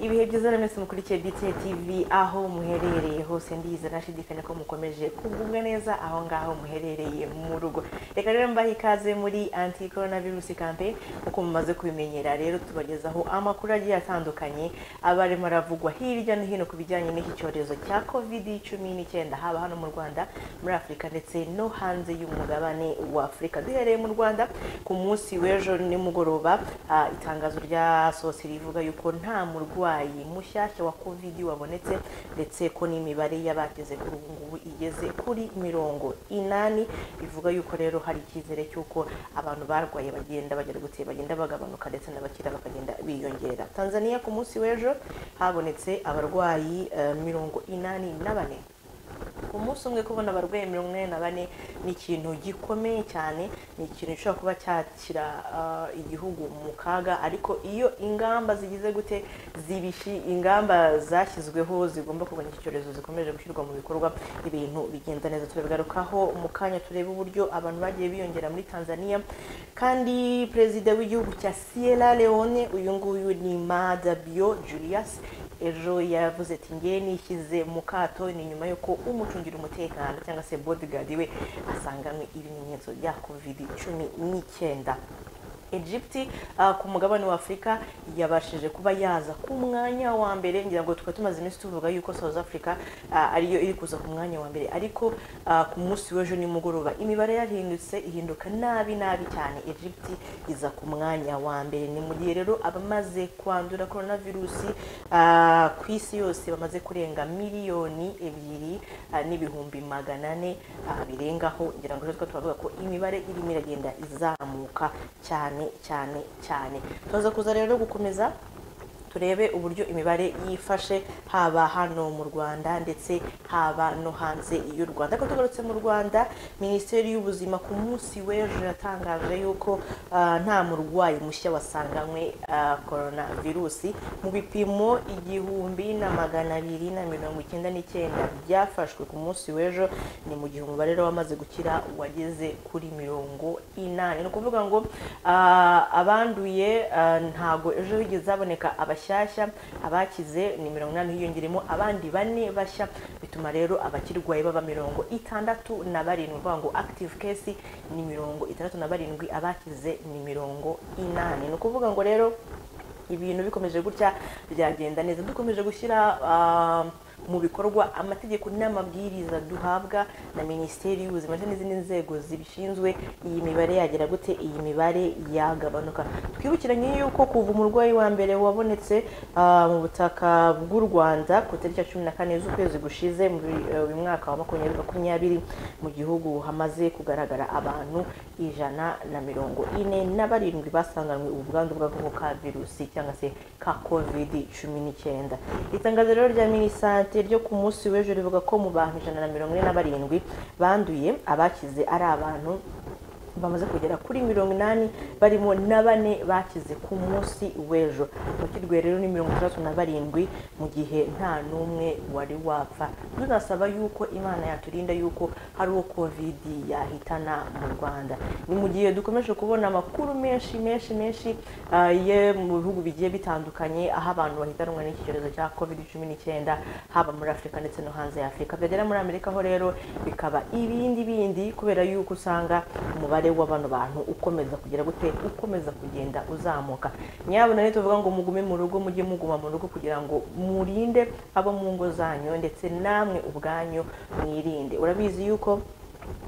ibihe byiza na mwese mukurikiye DTN TV aho muherereye hose ndizera nashidikanya ko mukomeje kugubwa neza aho ngaho muherereye mu rugo reka rero mbahe ikaze muri anti coronavirus campaign uko mumaze kubimenyera rero tubagezaho amakuru agiye atandukanye aba arimo aravugwa hirya no hino ku bijyanye n'iki cyorezo cya covid cumi n'icyenda haba hano mu Rwanda muri Afurika ndetse no hanze y'umugabane wa Afurika duhereye mu Rwanda ku munsi w'ejo nimugoroba ah, itangazo ryasohotse rivuga yuko nta murwayi mushyashya wa covid wabonetse ndetse ko n'imibare y'abakize kuri ubu ngubu igeze kuri mirongo inani bivuga yuko rero hari icyizere cy'uko abantu barwaye bagenda bagera guteye bagenda bagabanuka ndetse n'abakira bakagenda biyongera tanzania ku munsi w'ejo habonetse abarwayi eh, mirongo inani na bane ku munsi umwe kubona abarwayi mirongo inani na bane ni ikintu gikomeye cyane ni ikintu gishobora kuba cyashyira ah, igihugu mu kaga ariko iyo ingamba zigize gute zibishi ingamba zashyizweho zigomba kurwanya iki cyorezo zikomeje gushyirwa mu bikorwa ibintu bigenda neza turabigarukaho mu kanya turebe uburyo abantu bagiye biyongera muri tanzania kandi perezida w'igihugu cya sierra leone uyu nguyu ni madabio julius ejo yavuze ati ngewe nishyize mu kato ni nyuma y'uko umucungira umutekano cyangwa se bodyguard we asanganywe ibimenyetso bya covid cumi n'icyenda Egypt uh, ku mugabane wa Afurika yabashije kuba yaza ku mwanya wa mbere ngira ngo tukaba tumaze iminsi tuvuga yuko South Africa uh, ariyo iri kuza ku mwanya wa mbere ariko uh, ku munsi w'ejo nimugoroba imibare yarahindutse ihinduka nabi nabi cyane Egypt iza ku mwanya wa mbere ni mu gihe rero abamaze kwandura coronavirus uh, ku isi yose bamaze kurenga miliyoni ebyiri uh, n'ibihumbi magana ane uh, birengaho ngira ngo rero tukaba tuvuga ko imibare irimo iragenda izamuka cyane cyane cyane tuza kuza rero gukomeza turebe uburyo imibare yifashe haba hano mu rwanda ndetse haba no hanze y'u rwanda ariko tugarutse mu rwanda minisiteri y'ubuzima ku munsi w'ejo yatangaje yuko ah, nta murwayi mushya wasanganywe ah, coronavirusi mu bipimo igihumbi na magana abiri na mirongo icyenda n'icyenda byafashwe ku munsi w'ejo ni mu gihe umubare rero wamaze gukira wageze kuri mirongo inani ni ukuvuga ngo ah, abanduye ah, ntago ejo higeze haboneka abashyashya abakize ni mirongo inani hiyongeremo abandi bane bashya bituma rero abakirwaye baba mirongo itandatu na barindwi uvuga ngo active case ni mirongo itandatu na barindwi abakize ni mirongo inani ni ukuvuga ngo rero ibintu bikomeje gutya byagenda neza dukomeje gushyira ah, mu bikorwa amategeko n'amabwiriza duhabwa na minisiteri y'ubuzima ndetse n'izindi nzego zibishinzwe iyi mibare yagera gute iyi mibare yagabanuka twibukiranye yuko kuva umurwayi wa mbere wabonetse ah, mu butaka bw'u rwanda ku itariki ya cumi na kane z'ukwezi gushize muri eh, uyu mwaka wa makumyabiri makumyabiri mu gihugu hamaze kugaragara abantu ijana na mirongo ine na barindwi basanganywe ubwandu bw'agakoko ka virusi cyangwa se ka covid cumi n'icyenda itangazo rero rya minisante Minisante ryo ku munsi w'ejo rivuga ko mu bantu ijana na mirongo ine na barindwi banduye abakize ari abantu bamaze kugera kuri mirongo inani barimo na bane bakize ku munsi w'ejo abakirwaye rero ni mirongo itandatu na barindwi mu gihe nta n'umwe wari wapfa tunasaba yuko imana yaturinda yuko hari uwo covid yahitana mu rwanda ni mu gihe dukomeje kubona amakuru menshi menshi menshi ah, ye mu bihugu bigiye bitandukanye aho abantu bahitanwa n'iki cyorezo cya covid cumi n'icyenda haba muri afurika ndetse no hanze ya afurika byagera muri amerika ho rero bikaba ibindi bindi kubera yuko usanga umubare umubare w'abano bantu ukomeza kugera gute ukomeza kugenda uzamuka nyabona rero tuvuga ngo mugume mu rugo mujye muguma mu rugo kugira ngo murinde abo mu ngo zanyu ndetse namwe ubwanyu mwirinde urabizi yuko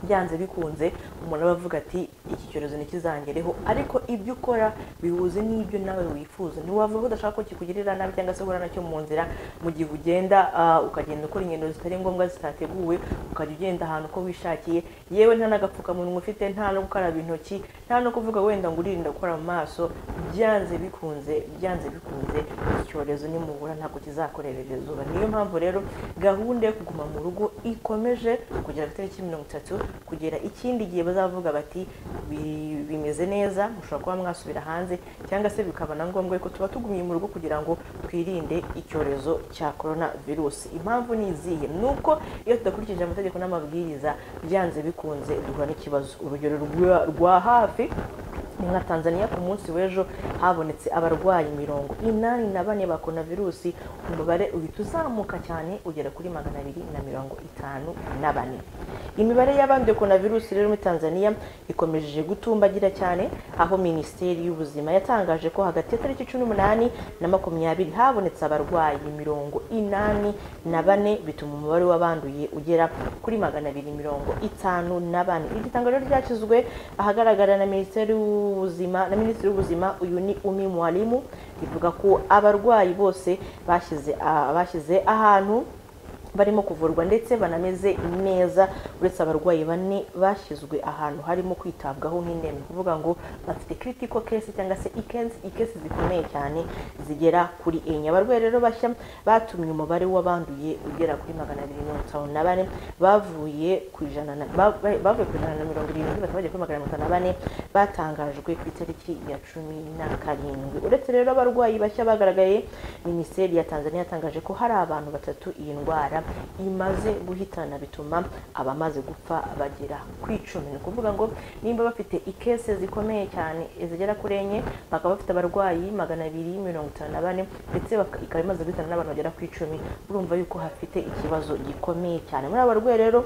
byanze bikunze umuntu aba avuga ati iki cyorezo ntikizangereho ariko ibyo ukora bihuze n'ibyo nawe wifuza ntiwava aho udashaka ko kikugirira nabi cyangwa se uhura nacyo mu nzira mu gihe ugenda ah, ukagenda ukora ingendo zitari ngombwa zitateguwe ukajya ugenda ahantu uko wishakiye yewe nta n'agapfukamunwa ufite nta no gukaraba intoki nta no kuvuga wenda ngo uririnda gukora mu maso byanze bikunze byanze bikunze iki cyorezo nimubura ntabwo kizakorerera izuba niyo mpamvu rero gahunda yo kuguma mu rugo ikomeje kugera ku itariki mirongo itatu kugera ikindi gihe bazavuga bati "Bi- bimeze neza mushobora kuba mwasubira hanze cyangwa se bikaba na ngombwa ko tuba tugumye mu rugo kugira ngo twirinde icyorezo cya korona virusi impamvu ni izihe ni uko iyo tudakurikije amategeko n'amabwiriza byanze bikunze duhura n'ikibazo urugero rwa- rwa hafi ni nka tanzania ku munsi w'ejo habonetse abarwayi mirongo inani na bane ba coronavirusi umubare uhita uzamuka cyane ugera kuri magana abiri na mirongo itanu na bane imibare y'abanduye coronavirusi rero muri tanzania ikomeje gutumbagira cyane aho minisiteri y'ubuzima yatangaje ko hagati ya tariki cumi n'umunani na makumyabiri habonetse abarwayi mirongo inani na bane bituma umubare w'abanduye ugera kuri magana abiri mirongo itanu na bane iri tangazo ryashyizwe ahagaragara na minisiteri y'ubuzima na minisitiri w'ubuzima uyu ni umi mwalimu rivuga ko abarwayi bose bashyize ah, bashyize ahantu barimo kuvurwa ndetse banameze neza uretse abarwayi bane bashyizwe ahantu harimo kwitabwaho nk'indembe ni ukuvuga ngo bafite critical case cyangwa se ikesi ikesi zikomeye cyane zigera kuri enye abarwayi rero bashya batumye umubare w'abanduye ugera kuri magana abiri mirongo itanu na bane bavuye ku ijana na- ba- ba- bavuye ku ijana na mirongo irindwi bakaba bagiye kuri magana mirongo itanu na bane batangajwe ku itariki ya cumi na karindwi uretse rero abarwayi bashya bagaragaye minisiteri ya tanzania yatangaje ko hari abantu batatu iyi ndwara imaze guhitana bituma abamaze gupfa bagera ku icumi ni ukuvuga ngo nimba bafite ikese zikomeye cyane zigera kuri enye bakaba bafite abarwayi magana abiri mirongo itanu na bane ndetse baka- ikaba imaze guhitana n'abantu bagera ku icumi urumva yuko hafite ikibazo gikomeye cyane muri aba barwayi rero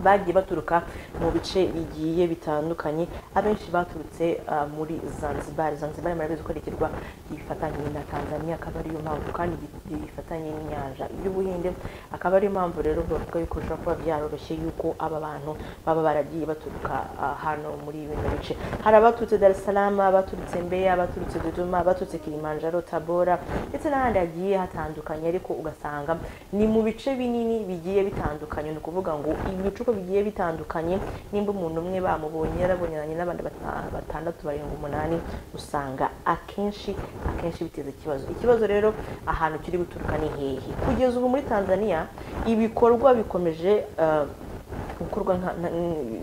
bagiye baturuka mu bice bigiye bitandukanye abenshi baturutse ah, muri zanzibar zanzibar murabizi ko ari ikirwa gifatanye na tanzania akaba ariyo mpamvu kandi gi- gifatanye n'inyanja y'ubuhinde akaba ariyo mpamvu rero bavuga yuko bishobora kuba byaroroshye yuko aba bantu baba baragiye baturuka ah, hano muri bino bice hari abaturutse dar es salaam abaturutse mbeya abaturutse dodoma abaturutse kilimanjaro tabora ndetse n'ahandi hagiye hatandukanye ariko ugasanga ni mu bice binini bigiye bitandukanye ni ukuvuga ngo ibicuko bigiye bitandukanye nimba umuntu umwe bamubonye yarabonanye n'abandi bata- batandatu barindwi umunani usanga akenshi akenshi biteza ikibazo ikibazo rero ahantu kiri guturuka ni hehe kugeza ubu muri tanzania ibikorwa bikomeje eh, gukorwa nka- na-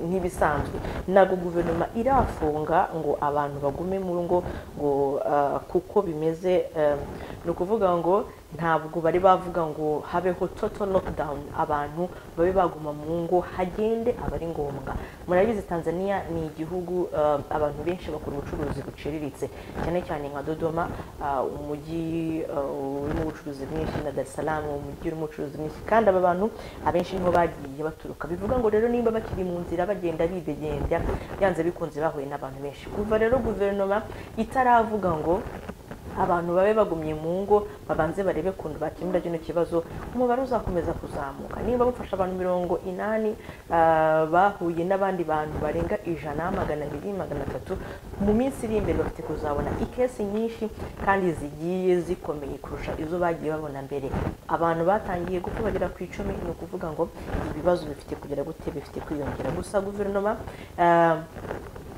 nk'ibisanzwe ntabwo guverinoma irafunga ngo abantu bagume mu ngo ngo ah, kuko bimeze eh, ni ukuvuga ngo ntabwo bari bavuga ngo habeho total lockdown abantu babe baguma mu ngo hagende aba ari ngombwa murabizi tanzania ni igihugu ah, abantu benshi bakora ubucuruzi buciriritse cyane cyane nka dodoma ah, umujyi ah, urimo ubucuruzi bwinshi na dar es salaam umujyi urimo ubucuruzi bwinshi kandi aba bantu abenshi niho bagiye baturuka bivuga ngo rero nimba bakiri mu nzira bagenda bidegembya byanze bikunze bahuye n'abantu benshi kuva rero guverinoma itaravuga ngo abantu babe bagumye mu ngo babanze barebe ukuntu bakemura kino kibazo umubare uzakomeza kuzamuka niba bafasha abantu mirongo inani ah, bahuye n'abandi bantu barenga ijana magana abiri magana atatu mu minsi iri imbere bafite kuzabona ikesi nyinshi kandi zigiye zikomeye kurusha izo bagiye babona mbere abantu batangiye gupfa bagera ku icumi ni ukuvuga ngo ibibazo bifite kugera gute bifite kwiyongera gusa guverinoma ah,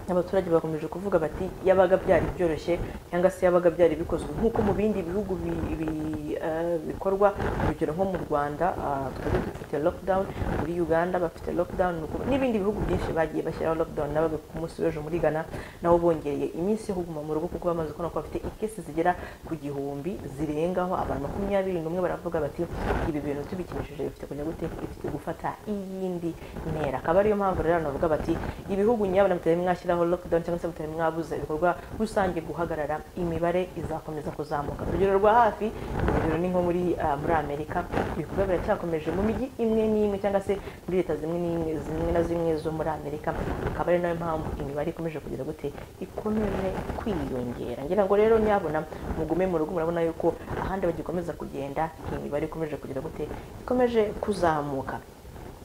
abaturage bakomeje kuvuga bati yabaga byari byoroshye cyangwa se yabaga byari bikozwe nk'uko mu bindi bihugu bi- bi- eh, bikorwa urugero nko mu rwanda ah, twari dufite lockdown muri uganda bafite lockdown ni ukuvuga- n'ibindi bihugu byinshi bagiye bashyiraho lockdown nabaga ku munsi w'ejo muri ghana nabo bongereye iminsi yo kuguma mu rugo kuko bamaze kubona ko bafite ikesi zigera ku gihumbi zirengaho abantu makumyabiri n'umwe baravuga bati ibi bintu tubikimishije bifite kujya gute bifite gufata iyindi ntera akaba ariyo mpamvu rero abantu bavuga bati ibihugu nyabona mutari mwashyiraho lockdown cyangwa se mutari mwabuza ibikorwa rusange guhagarara imibare izakomeza kuzamuka urugero rwa hafi urugero ni nko muri ah, muri amerika ibikorwa biracyakomeje mu mijyi imwe n'imwe cyangwa se muri leta zimwe n'imwe zimwe na zimwe zo muri amerika akaba ari nayo mpamvu imibare ikomeje kugira gute ikomeje kwiyongera ngira ngo rero nyabona mugume mu rugo murabona yuko ahandi bagikomeza kugenda imibare ikomeje kugira gute ikomeje kuzamuka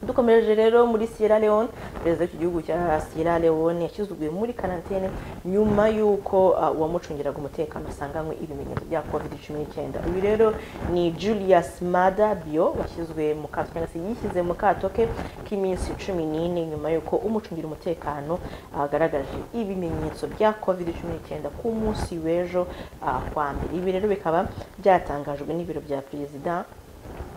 dukomeje rero muri sierra leone perezida w'iki gihugu cya sierra leone yashyizwe muri karantene nyuma y'uko ah, uwamucungiraga umutekano asanganywe ibimenyetso bya covid cumi n'icyenda uyu rero ni julius mada bio washyizwe mu kato cyangwa se yishyize mu kato ke k'iminsi cumi n'ine nyuma y'uko umucungira umutekano agaragaje ibimenyetso bya covid cumi n'icyenda ku munsi w'ejo ah, kwa mbere ibi rero bikaba byatangajwe n'ibiro bya perezida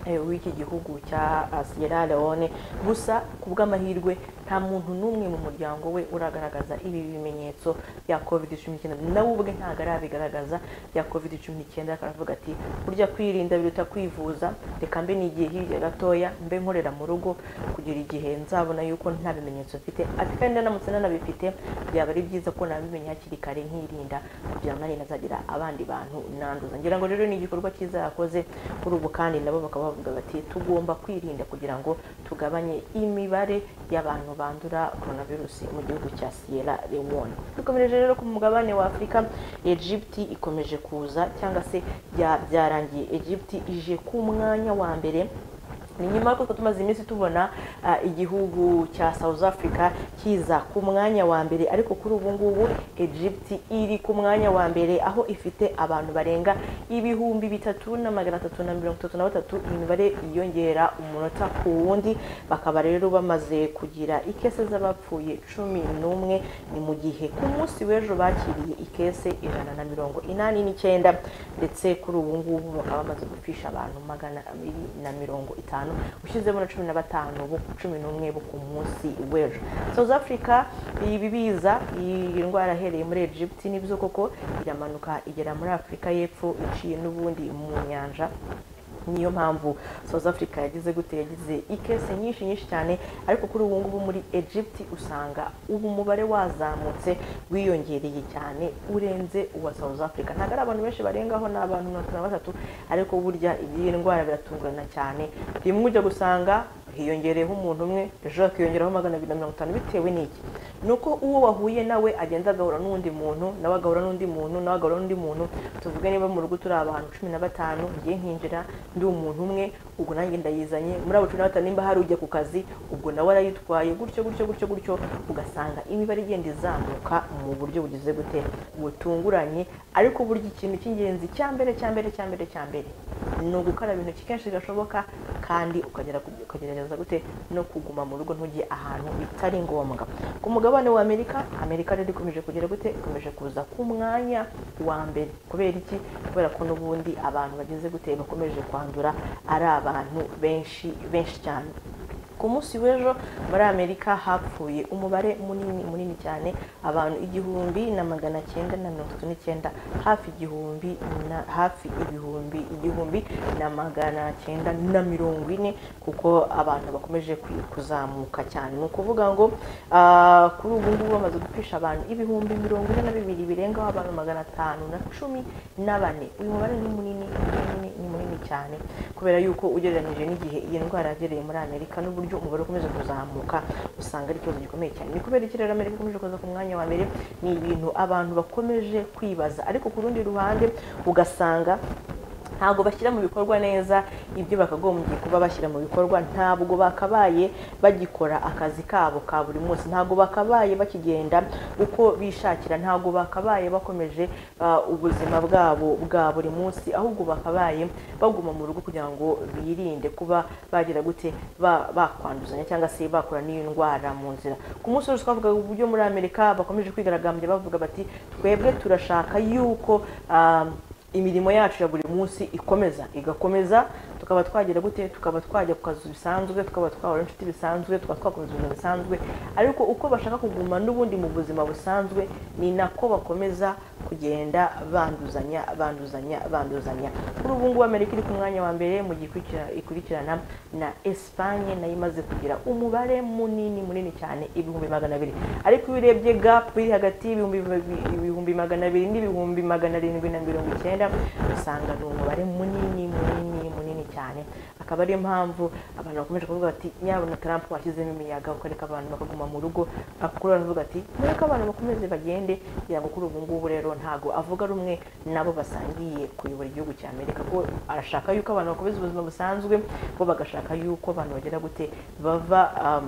eh, w'iki gihugu cya ah, Sierra Leone gusa ku bw'amahirwe nta muntu n'umwe mu muryango we uragaragaza ibi bimenyetso bya covid cumi n'icyenda nawe ubwe ntabwo arabigaragaza bya covid cumi n'icyenda akaravuga ati burya kwirinda biruta kwivuza reka mbe nigihe hirya gatoya mbe nkorera mu rugo kugera igihe nzabona yuko nta bimenyetso mfite ati kandi nanamutse nanabifite byaba ari byiza ko nabimenya hakiri kare nkirinda kugira ngo nanjye nazagira abandi bantu nanduza ngira ngo rero ni igikorwa cyiza yakoze kuri ubu kandi nabo bakaba bavuga bati tugomba kwirinda kugira ngo tugabanye imibare y'abantu bandura coronavirus mu gihugu cya Sierra Leone dukomereje rero ku mugabane wa Afurika Egypt ikomeje kuza cyangwa se bya- byarangiye Egypt ije ku mwanya wa mbere ni nyuma y'uko twari tumaze iminsi tubona ah, igihugu cya South Africa kiza ku mwanya wa mbere ariko kuri ubu ngubu Egypt iri ku mwanya wa mbere aho ifite abantu barenga ibihumbi bitatu na magana atatu na mirongo itatu na batatu imibare yiyongera umunota ku wundi bakaba rero bamaze kugira ikese z'abapfuye cumi n'umwe ni mu gihe ku munsi w'ejo bakiriye ikese ijana na mirongo inani n'icyenda ndetse kuri ubu ngubu bakaba bamaze gupfisha abantu magana abiri na mirongo itanu ushyizemo na cumi na batanu bo ku cumi n'umwe bo ku munsi w'ejo south africa ibi biza iyi ndwara ahereye muri egypt nibyo koko iramanuka igera muri afurika y'epfo iciye n'ubundi mu nyanja niyo mpamvu south africa yagize gute yagize ikese nyinshi nyinshi cyane ariko kuri ubu ngubu muri egypt usanga ubu umubare wazamutse wiyongereye cyane urenze uwa south africa ntabwo ari abantu benshi barengaho ni abantu mirongo itatu na batatu ariko burya iyi ndwara biratungurana cyane rimwe ujya gusanga hiyongereyeho umuntu umwe ejo hakiyongeraho magana abiri na mirongo itanu bitewe n'iki ni uko uwo wahuye nawe agenda agahura n'undi muntu nawe agahura n'undi muntu nawe agahura n'undi muntu tuvuge niba mu rugo turi abantu cumi na batanu ngiye nkinjira ndi umuntu umwe ubwo nanjye ndayizanye muri abo cumi na batanu nimba hari ujya ku kazi ubwo nawe arayitwaye gutyo gutyo gutyo gutyo ugasanga imibare igenda izamuka mu buryo bugize gute butunguranye ariko burya ikintu cy'ingenzi cya mbere cya mbere cya mbere cya mbere ni ugukaraba intoki kenshi gashoboka kandi ukagera ku- ukagerageza gute no kuguma mu rugo ntujye ahantu bitari ngombwa ku mugabane wa amerika amerika rero ikomeje kugira gute ikomeje kuza ku mwanya wa mbere kubera iki kubera ko n'ubundi abantu bageze gute bakomeje kwandura ari abantu benshi benshi cyane ku munsi w'ejo muri amerika hapfuye umubare munini munini cyane abantu igihumbi na magana cyenda na mirongo itatu n'icyenda hafi igihumbi na hafi ibihumbi igihumbi na magana cyenda na mirongo ine kuko abantu bakomeje ku- kuzamuka cyane ni ukuvuga ngo ah, kuri ubu ngubu bamaze gupfisha abantu ibihumbi mirongo ine na bibiri birengaho abantu magana atanu na cumi na bane uyu mubare ni munini ni munini ni munini cyane kubera yuko ugereranyije n'igihe iyi ndwara yagereye muri amerika n'uburyo umubare ukomeje kuzamuka usanga ari ikibazo gikomeye cyane ni kubera iki rero amerika ikomeje kuza ku mwanya wa mbere ni ibintu abantu bakomeje kwibaza ariko ku rundi ruhande ugasanga ntabwo bashyira mu bikorwa neza ibyo bakagombye kuba bashyira mu bikorwa ntabwo bakabaye bagikora akazi kabo ka buri munsi ntabwo bakabaye bakigenda uko bishakira ntabwo bakabaye bakomeje ah, ubuzima bwabo bwa buri munsi ahubwo bakabaye baguma mu rugo kugira ngo birinde kuba bagira gute ba- bakwanduzanya cyangwa se bakura n'iyo ndwara mu nzira ku munsi wose twavuga uburyo muri amerika bakomeje kwigaragambya bavuga bati twebwe turashaka yuko ah, imirimo yacu ya buri munsi ikomeza igakomeza tukaba twagira gute tukaba twajya ku kazi bisanzwe tukaba twahura n'inshuti bisanzwe tukaba twakomeza ubuzima bisanzwe ariko uko bashaka kuguma n'ubundi mu buzima busanzwe ni nako bakomeza kugenda banduzanya banduzanya banduzanya kuri ubu ngubu amerika iri ku mwanya wa mbere mu gihe ikurikira- ikurikirana na esipanye nayo imaze kugira umubare munini munini cyane ibihumbi magana abiri ariko iyo urebye gap iri hagati y'ibihumbi bibiri- ibihumbi magana abiri n'ibihumbi magana arindwi na mirongo icyenda usanga ni umubare munini munini munini cyane akaba ariyo mpamvu abantu bakomeje kuvuga bati nyabona Trump washyizemo imiyaga ukareka abantu bakaguma mu rugo akuru aravuga ati mureke abantu bakomeze bagende kugira ngo kuri ubu ngubu rero ntago avuga rumwe nabo basangiye kuyobora igihugu cya Amerika ko arashaka yuko abantu bakomeza ubuzima busanzwe bo bagashaka yuko abantu bagira gute bava um,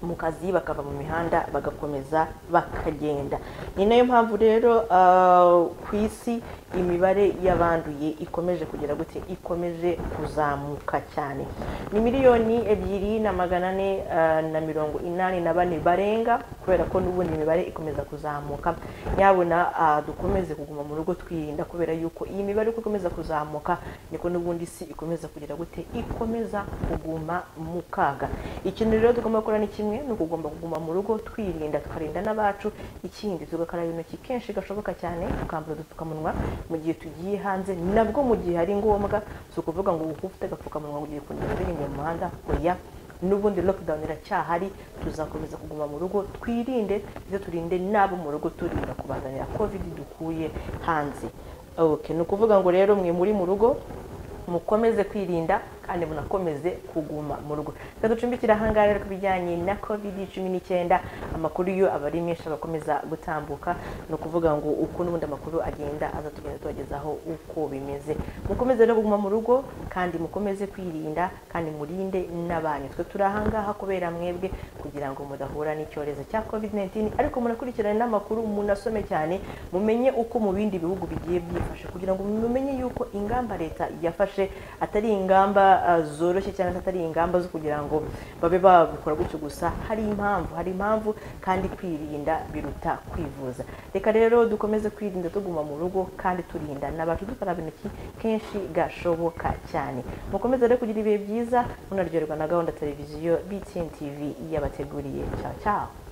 mu kazi bakava mu mihanda bagakomeza bakagenda ni nayo mpamvu rero ah, ku isi imibare y'abanduye ikomeje kugera gute ikomeje kuzamuka cyane ni miliyoni ebyiri na magana ane ah, na mirongo inani na bane barenga kubera ko n'ubundi imibare ikomeza kuzamuka nyabona ah, dukomeze kuguma mu rugo twirinda kubera yuko iyi mibare uko ikomeza kuzamuka niko n'ubundi isi ikomeza kugera gute ikomeza kuguma mu kaga ikintu rero tugomba gukora ni kimwe ni ukugomba kuguma mu rugo twirinda tukarinda n'abacu ikindi tugakaraba intoki kenshi gashoboka cyane tukambara udupfukamunwa mu gihe tugiye hanze nabwo mu gihe hari ngombwa si ukuvuga ngo uba ufite agapfukamunwa ngo ugiye kugenda uririmba mu muhanda oya n'ubundi lockdown iracyahari tuzakomeza kuguma mu rugo twirinde ndetse turinde n'abo mu rugo turinda kubazanira covid dukuye hanze okay ni ukuvuga ngo rero mwe muri mu rugo mukomeze kwirinda kandi munakomeze kuguma mu rugo reka ducumbikire ahangaha rero ku bijyanye na covid cumi n'icyenda amakuru yo aba ari menshi agakomeza gutambuka ni ukuvuga ngo uko n'ubundi amakuru agenda aza tugenda tubagezaho uko bimeze mukomeze rero kuguma mu rugo kandi mukomeze kwirinda kandi murinde n'abanyu twe turi ahangaha kubera mwebwe kugira ngo mudahura n'icyorezo cya covid 19 ariko munakurikirane n'amakuru munasome cyane mumenye uko mu bindi bihugu bigiye byifashe kugira ngo mumenye yuko ingamba leta yafashe atari ingamba uh, zoroshye cyangwa se atari ingamba zo kugira ngo babe babikora gutyo gusa hari impamvu hari impamvu kandi kwirinda biruta kwivuza reka rero dukomeze kwirinda tuguma mu rugo kandi turinda n'abacu dukaraba intoki kenshi gashoboka cyane mukomeze rero kugira ibihe byiza munaryoherwa na gahunda televiziyo btn tv yabateguriye cyawe cyawe